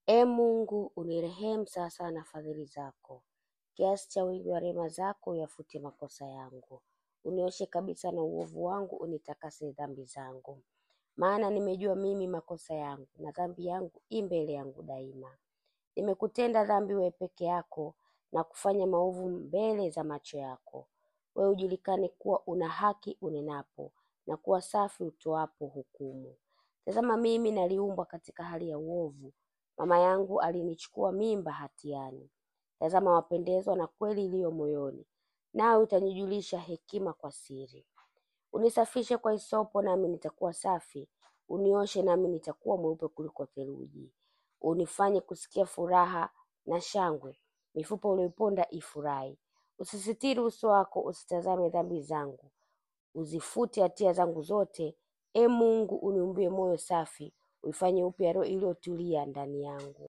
Ee Mungu, unirehemu sawasawa na fadhili zako, kiasi cha wingi wa rehema zako uyafute makosa yangu. Unioshe kabisa na uovu wangu, unitakase dhambi zangu. Maana nimejua mimi makosa yangu, na dhambi yangu i mbele yangu daima. Nimekutenda dhambi wewe peke yako, na kufanya maovu mbele za macho yako. Wewe ujulikane kuwa una haki unenapo, na kuwa safi utoapo hukumu. Tazama mimi naliumbwa katika hali ya uovu, mama yangu alinichukua mimba hatiani. Tazama wapendezwa na kweli iliyo moyoni, nawe utanijulisha hekima kwa siri. Unisafishe kwa hisopo, nami nitakuwa safi; unioshe, nami nitakuwa mweupe kuliko theluji. Unifanye kusikia furaha na shangwe, mifupa uliyoiponda ifurahi. Usisitiri uso wako, usitazame dhambi zangu, uzifute hatia zangu zote. Ee Mungu, uniumbie moyo safi, uifanye upya roho iliyotulia ndani yangu.